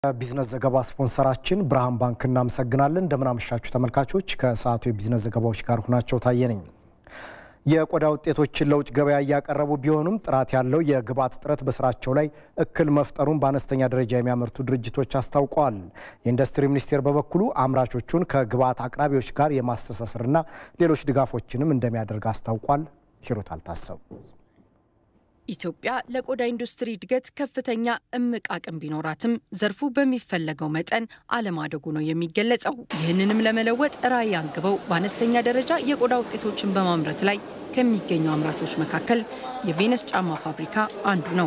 ቢዝነስ ዘገባ ስፖንሰራችን ብርሃን ባንክ እናመሰግናለን። እንደምናመሻችሁ ተመልካቾች፣ ከሰዓቱ የቢዝነስ ዘገባዎች ጋር ሁናቸው ታየ ነኝ። የቆዳ ውጤቶችን ለውጭ ገበያ እያቀረቡ ቢሆኑም ጥራት ያለው የግብዓት እጥረት በስራቸው ላይ እክል መፍጠሩን በአነስተኛ ደረጃ የሚያመርቱ ድርጅቶች አስታውቀዋል። የኢንዱስትሪ ሚኒስቴር በበኩሉ አምራቾቹን ከግብዓት አቅራቢዎች ጋር የማስተሳሰርና ሌሎች ድጋፎችንም እንደሚያደርግ አስታውቋል። ሂሩት አልታሰቡ ኢትዮጵያ ለቆዳ ኢንዱስትሪ እድገት ከፍተኛ እምቅ አቅም ቢኖራትም ዘርፉ በሚፈለገው መጠን አለማደጉ ነው የሚገለጸው። ይህንንም ለመለወጥ ራዕይ አንግበው በአነስተኛ ደረጃ የቆዳ ውጤቶችን በማምረት ላይ ከሚገኙ አምራቾች መካከል የቬነስ ጫማ ፋብሪካ አንዱ ነው።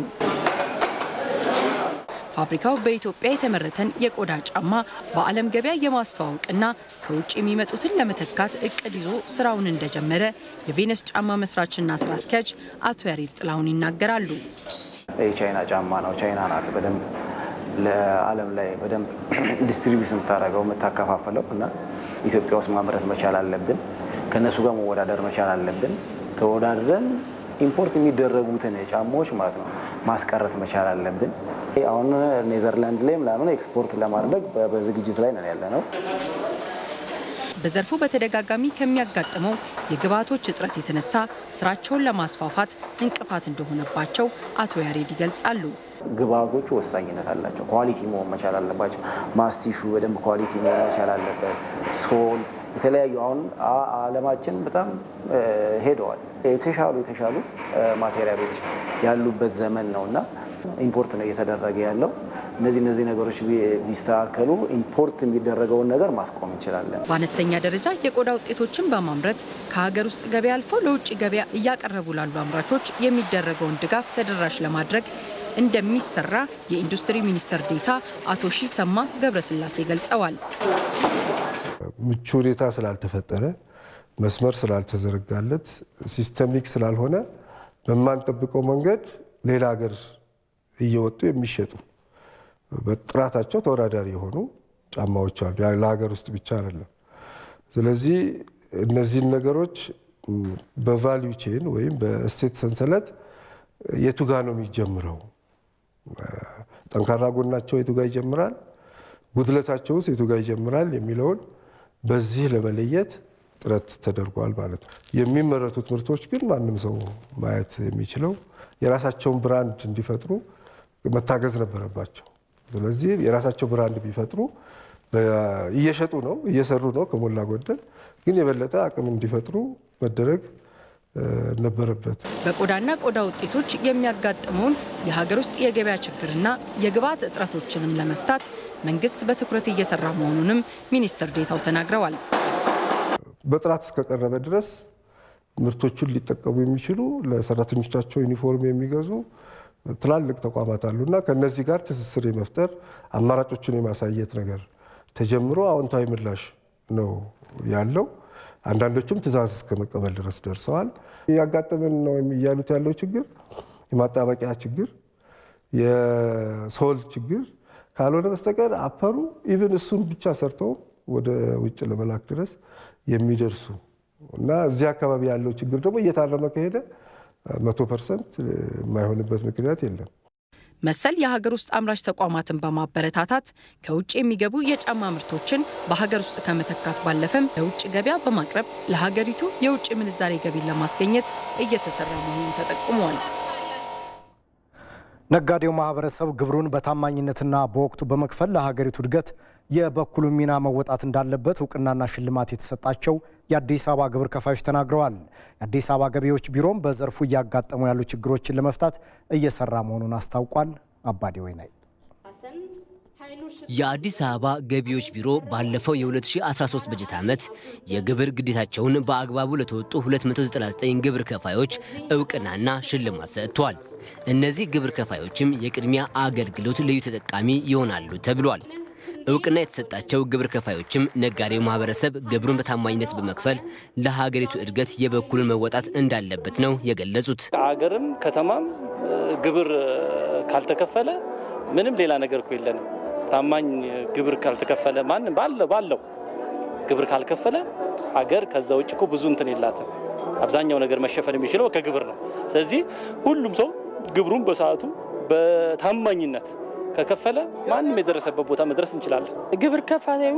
ፋብሪካው በኢትዮጵያ የተመረተን የቆዳ ጫማ በዓለም ገበያ የማስተዋወቅና ከውጭ የሚመጡትን ለመተካት እቅድ ይዞ ስራውን እንደጀመረ የቬነስ ጫማ መስራችና ስራ አስኪያጅ አቶ ያሬድ ጥላሁን ይናገራሉ። የቻይና ጫማ ነው። ቻይና ናት በደንብ ለዓለም ላይ በደንብ ዲስትሪቢዩት የምታደርገው የምታከፋፍለው እና ኢትዮጵያ ውስጥ ማምረት መቻል አለብን። ከእነሱ ጋር መወዳደር መቻል አለብን። ተወዳድረን ኢምፖርት የሚደረጉትን ጫማዎች ማለት ነው ማስቀረት መቻል አለብን። አሁን ኔዘርላንድ ላይ ምናምን ኤክስፖርት ለማድረግ በዝግጅት ላይ ነን ያለ ነው። በዘርፉ በተደጋጋሚ ከሚያጋጥመው የግብዓቶች እጥረት የተነሳ ስራቸውን ለማስፋፋት እንቅፋት እንደሆነባቸው አቶ ያሬድ ይገልጻሉ። ግብዓቶቹ ወሳኝነት አላቸው። ኳሊቲ መሆን መቻል አለባቸው። ማስቲሹ በደንብ ኳሊቲ መሆን መቻል አለበት። ሶል የተለያዩ አሁን አለማችን በጣም ሄደዋል። የተሻሉ የተሻሉ ማቴሪያሎች ያሉበት ዘመን ነው እና ኢምፖርት ነው እየተደረገ ያለው። እነዚህ እነዚህ ነገሮች ቢስተካከሉ ኢምፖርት የሚደረገውን ነገር ማስቆም እንችላለን። በአነስተኛ ደረጃ የቆዳ ውጤቶችን በማምረት ከሀገር ውስጥ ገበያ አልፎ ለውጭ ገበያ እያቀረቡ ላሉ አምራቾች የሚደረገውን ድጋፍ ተደራሽ ለማድረግ እንደሚሰራ የኢንዱስትሪ ሚኒስትር ዴኤታ አቶ ሺሰማ ገብረስላሴ ገልጸዋል። ምቹ ሁኔታ ስላልተፈጠረ መስመር ስላልተዘረጋለት ሲስተሚክ ስላልሆነ በማንጠብቀው መንገድ ሌላ ሀገር እየወጡ የሚሸጡ በጥራታቸው ተወዳዳሪ የሆኑ ጫማዎች አሉ። ለሀገር ውስጥ ብቻ አይደለም። ስለዚህ እነዚህን ነገሮች በቫሊዩ ቼን ወይም በእሴት ሰንሰለት የቱ ጋ ነው የሚጀምረው? ጠንካራ ጎናቸው የቱ ጋ ይጀምራል? ጉድለታቸውስ የቱ ጋ ይጀምራል? የሚለውን በዚህ ለመለየት ጥረት ተደርጓል ማለት ነው። የሚመረቱት ምርቶች ግን ማንም ሰው ማየት የሚችለው የራሳቸውን ብራንድ እንዲፈጥሩ መታገዝ ነበረባቸው። ስለዚህ የራሳቸው ብራንድ ቢፈጥሩ እየሸጡ ነው እየሰሩ ነው ከሞላ ጎደል፣ ግን የበለጠ አቅም እንዲፈጥሩ መደረግ ነበረበት። በቆዳና ቆዳ ውጤቶች የሚያጋጥመውን የሀገር ውስጥ የገበያ ችግርና የግብዓት እጥረቶችንም ለመፍታት መንግስት በትኩረት እየሰራ መሆኑንም ሚኒስትር ዴኤታው ተናግረዋል። በጥራት እስከቀረበ ድረስ ምርቶቹን ሊጠቀሙ የሚችሉ ለሰራተኞቻቸው ዩኒፎርም የሚገዙ ትላልቅ ተቋማት አሉና ከነዚህ ጋር ትስስር የመፍጠር አማራጮችን የማሳየት ነገር ተጀምሮ አዎንታዊ ምላሽ ነው ያለው። አንዳንዶቹም ትዕዛዝ እስከ መቀበል ድረስ ደርሰዋል። ያጋጠመን ነው እያሉት ያለው ችግር የማጣበቂያ ችግር፣ የሶል ችግር ካልሆነ በስተቀር አፐሩ ኢቭን እሱን ብቻ ሰርተው ወደ ውጭ ለመላክ ድረስ የሚደርሱ እና እዚህ አካባቢ ያለው ችግር ደግሞ እየታረመ ከሄደ መቶ ፐርሰንት የማይሆንበት ምክንያት የለም። መሰል የሀገር ውስጥ አምራች ተቋማትን በማበረታታት ከውጭ የሚገቡ የጫማ ምርቶችን በሀገር ውስጥ ከመተካት ባለፈም ለውጭ ገበያ በማቅረብ ለሀገሪቱ የውጭ ምንዛሬ ገቢን ለማስገኘት እየተሰራ መሆኑን ተጠቁሟል። ነጋዴው ማህበረሰብ ግብሩን በታማኝነትና በወቅቱ በመክፈል ለሀገሪቱ እድገት የበኩሉን ሚና መወጣት እንዳለበት እውቅናና ሽልማት የተሰጣቸው የአዲስ አበባ ግብር ከፋዮች ተናግረዋል። የአዲስ አበባ ገቢዎች ቢሮም በዘርፉ እያጋጠሙ ያሉ ችግሮችን ለመፍታት እየሰራ መሆኑን አስታውቋል። አባዴ ወይናይ የአዲስ አበባ ገቢዎች ቢሮ ባለፈው የ2013 በጀት ዓመት የግብር ግዴታቸውን በአግባቡ ለተወጡ 299 ግብር ከፋዮች እውቅናና ሽልማት ሰጥቷል። እነዚህ ግብር ከፋዮችም የቅድሚያ አገልግሎት ልዩ ተጠቃሚ ይሆናሉ ተብሏል። እውቅና የተሰጣቸው ግብር ከፋዮችም ነጋዴው ማህበረሰብ ግብሩን በታማኝነት በመክፈል ለሀገሪቱ እድገት የበኩሉን መወጣት እንዳለበት ነው የገለጹት። ከሀገርም ከተማም ግብር ካልተከፈለ ምንም ሌላ ነገር እኮ የለንም። ታማኝ ግብር ካልተከፈለ ማንም ባለው ባለው ግብር ካልከፈለ ሀገር ከዛ ውጭ እኮ ብዙ እንትን የላትም። አብዛኛው ነገር መሸፈን የሚችለው ከግብር ነው። ስለዚህ ሁሉም ሰው ግብሩን በሰዓቱ በታማኝነት ከከፈለ ማንም የደረሰበት ቦታ መድረስ እንችላለን። ግብር ከፋዩ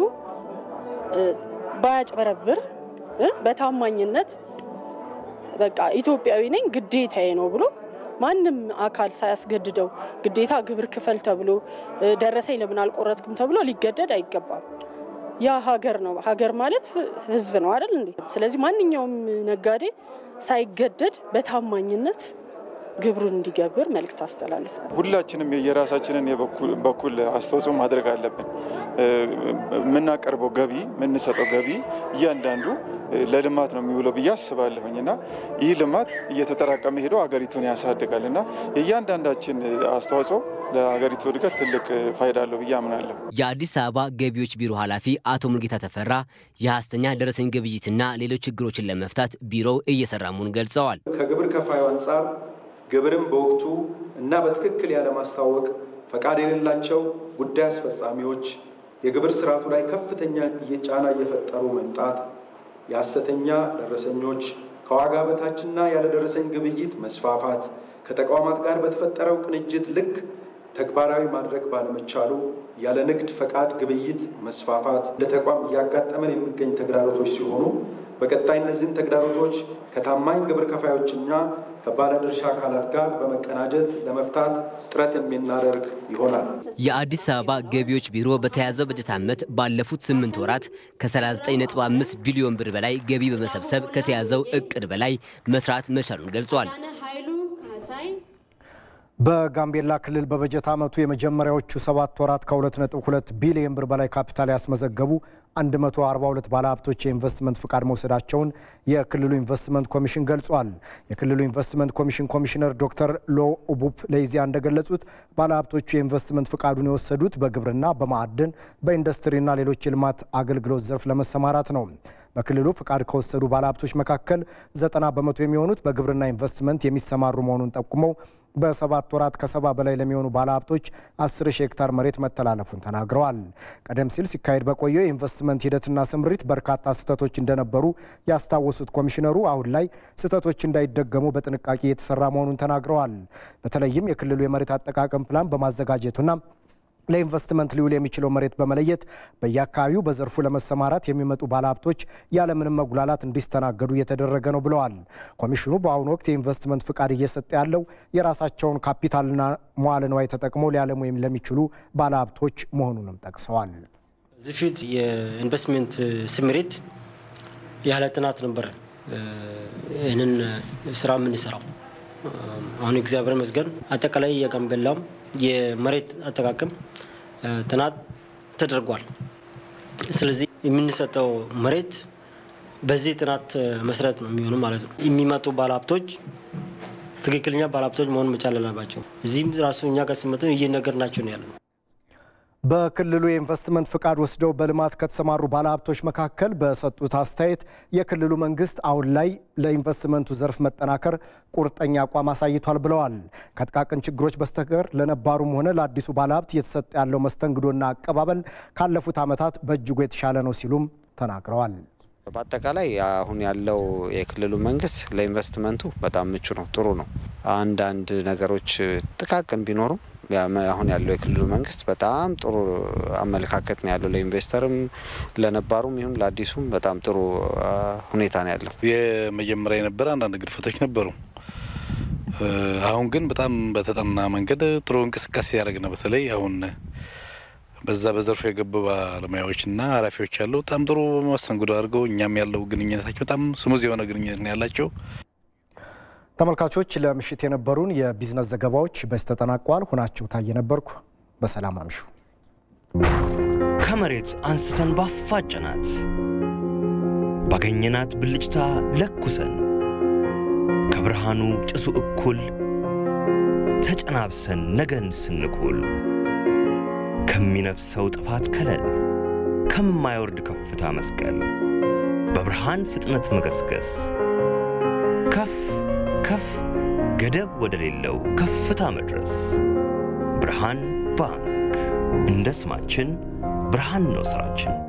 ባያጭበረብር በታማኝነት በቃ ኢትዮጵያዊ ነኝ ግዴታዬ ነው ብሎ ማንም አካል ሳያስገድደው ግዴታ ግብር ክፈል ተብሎ ደረሰኝ ለምን አልቆረጥኩም ተብሎ ሊገደድ አይገባም። ያ ሀገር ነው። ሀገር ማለት ሕዝብ ነው አይደል እንዴ? ስለዚህ ማንኛውም ነጋዴ ሳይገደድ በታማኝነት ግብሩን እንዲገብር መልእክት አስተላልፋል። ሁላችንም የራሳችንን በኩል አስተዋጽኦ ማድረግ አለብን። የምናቀርበው ገቢ የምንሰጠው ገቢ እያንዳንዱ ለልማት ነው የሚውለው ብዬ አስባለሁኝ እና ይህ ልማት እየተጠራቀመ ሄዶ ሀገሪቱን ያሳድጋል እና የእያንዳንዳችን አስተዋጽኦ ለሀገሪቱ እድገት ትልቅ ፋይዳ አለው ብዬ አምናለሁ። የአዲስ አበባ ገቢዎች ቢሮ ኃላፊ አቶ ሙልጌታ ተፈራ የሐሰተኛ ደረሰኝ ግብይትና ሌሎች ችግሮችን ለመፍታት ቢሮው እየሰራ መሆኑን ገልጸዋል። ከግብር ከፋዩ አንጻር ግብርን በወቅቱ እና በትክክል ያለማስታወቅ ፈቃድ የሌላቸው ጉዳይ አስፈጻሚዎች የግብር ስርዓቱ ላይ ከፍተኛ ጫና እየፈጠሩ መምጣት፣ የሐሰተኛ ደረሰኞች ከዋጋ በታችና ያለደረሰኝ ግብይት መስፋፋት፣ ከተቋማት ጋር በተፈጠረው ቅንጅት ልክ ተግባራዊ ማድረግ ባለመቻሉ ያለ ንግድ ፈቃድ ግብይት መስፋፋት እንደ ተቋም እያጋጠመን የሚገኝ ተግዳሮቶች ሲሆኑ በቀጣይ እነዚህን ተግዳሮቶች ከታማኝ ግብር ከፋዮችና ከባለድርሻ አካላት ጋር በመቀናጀት ለመፍታት ጥረት የምናደርግ ይሆናል። የአዲስ አበባ ገቢዎች ቢሮ በተያዘው በጀት ዓመት ባለፉት ስምንት ወራት ከ39.5 ቢሊዮን ብር በላይ ገቢ በመሰብሰብ ከተያዘው እቅድ በላይ መስራት መቻሉን ገልጿል። በጋምቤላ ክልል በበጀት ዓመቱ የመጀመሪያዎቹ ሰባት ወራት ከ2.2 ቢሊዮን ብር በላይ ካፒታል ያስመዘገቡ 142 ባለሀብቶች የኢንቨስትመንት ፍቃድ መውሰዳቸውን የክልሉ ኢንቨስትመንት ኮሚሽን ገልጿል። የክልሉ ኢንቨስትመንት ኮሚሽን ኮሚሽነር ዶክተር ሎ ኡቡፕ ለኢዜአ እንደገለጹት ባለሀብቶቹ የኢንቨስትመንት ፍቃዱን የወሰዱት በግብርና፣ በማዕድን፣ በኢንዱስትሪና ሌሎች የልማት አገልግሎት ዘርፍ ለመሰማራት ነው። በክልሉ ፍቃድ ከወሰዱ ባለሀብቶች መካከል ዘጠና በመቶ የሚሆኑት በግብርና ኢንቨስትመንት የሚሰማሩ መሆኑን ጠቁመው በሰባት ወራት ከሰባ በላይ ለሚሆኑ ባለሀብቶች አስር ሺህ ሄክታር መሬት መተላለፉን ተናግረዋል። ቀደም ሲል ሲካሄድ በቆየው የኢንቨስትመንት ሂደትና ስምሪት በርካታ ስህተቶች እንደነበሩ ያስታወሱት ኮሚሽነሩ አሁን ላይ ስህተቶች እንዳይደገሙ በጥንቃቄ የተሰራ መሆኑን ተናግረዋል። በተለይም የክልሉ የመሬት አጠቃቀም ፕላን በማዘጋጀቱና ለኢንቨስትመንት ሊውል የሚችለው መሬት በመለየት በየአካባቢው በዘርፉ ለመሰማራት የሚመጡ ባለሀብቶች ያለምንም መጉላላት እንዲስተናገዱ እየተደረገ ነው ብለዋል። ኮሚሽኑ በአሁኑ ወቅት የኢንቨስትመንት ፍቃድ እየሰጠ ያለው የራሳቸውን ካፒታልና መዋለ ንዋይ ተጠቅመው ሊያለሙ ለሚችሉ ባለሀብቶች መሆኑንም ጠቅሰዋል። እዚህ ፊት የኢንቨስትመንት ስምሪት ያለ ጥናት ነበረ ይህንን ስራ የምንሰራው። አሁን እግዚአብሔር ይመስገን አጠቃላይ የጋምቤላም የመሬት አጠቃቀም ጥናት ተደርጓል። ስለዚህ የምንሰጠው መሬት በዚህ ጥናት መሰረት ነው የሚሆኑ ማለት ነው። የሚመጡ ባለሀብቶች ትክክለኛ ባለሀብቶች መሆን መቻል አለባቸው። እዚህም ራሱ እኛ ጋር ሲመጡ እየነገርናቸው ነው ያለ ነው። በክልሉ የኢንቨስትመንት ፍቃድ ወስደው በልማት ከተሰማሩ ባለሀብቶች መካከል በሰጡት አስተያየት የክልሉ መንግስት አሁን ላይ ለኢንቨስትመንቱ ዘርፍ መጠናከር ቁርጠኛ አቋም አሳይቷል ብለዋል። ከጥቃቅን ችግሮች በስተቀር ለነባሩም ሆነ ለአዲሱ ባለሀብት እየተሰጠ ያለው መስተንግዶና አቀባበል ካለፉት ዓመታት በእጅጉ የተሻለ ነው ሲሉም ተናግረዋል። በአጠቃላይ አሁን ያለው የክልሉ መንግስት ለኢንቨስትመንቱ በጣም ምቹ ነው፣ ጥሩ ነው። አንዳንድ ነገሮች ጥቃቅን ቢኖሩም አሁን ያለው የክልሉ መንግስት በጣም ጥሩ አመለካከት ነው ያለው። ለኢንቨስተርም ለነባሩም ይሁን ለአዲሱም በጣም ጥሩ ሁኔታ ነው ያለው። የመጀመሪያ የነበረ አንዳንድ ግድፈቶች ነበሩ። አሁን ግን በጣም በተጠና መንገድ ጥሩ እንቅስቃሴ ያደረግ ነው። በተለይ አሁን በዛ በዘርፉ የገቡ ባለሙያዎችና ኃላፊዎች ያሉ በጣም ጥሩ መስተንግዶ አድርገው እኛም ያለው ግንኙነታቸው በጣም ስሙዝ የሆነ ግንኙነት ነው ያላቸው። ተመልካቾች ለምሽት የነበሩን የቢዝነስ ዘገባዎች በዚህ ተጠናቀዋል። ሁናቸው ታየ ነበርኩ። በሰላም አምሹ። ከመሬት አንስተን ባፋጭናት ባገኘናት ብልጭታ ለኩሰን ከብርሃኑ ጭሱ እኩል ተጨናብሰን ነገን ስንኩል ከሚነፍሰው ጥፋት ከለል ከማይወርድ ከፍታ መስቀል በብርሃን ፍጥነት መገስገስ ከፍ ከፍ ገደብ ወደሌለው ከፍታ መድረስ ብርሃን ባንክ እንደ ስማችን ብርሃን ነው ስራችን።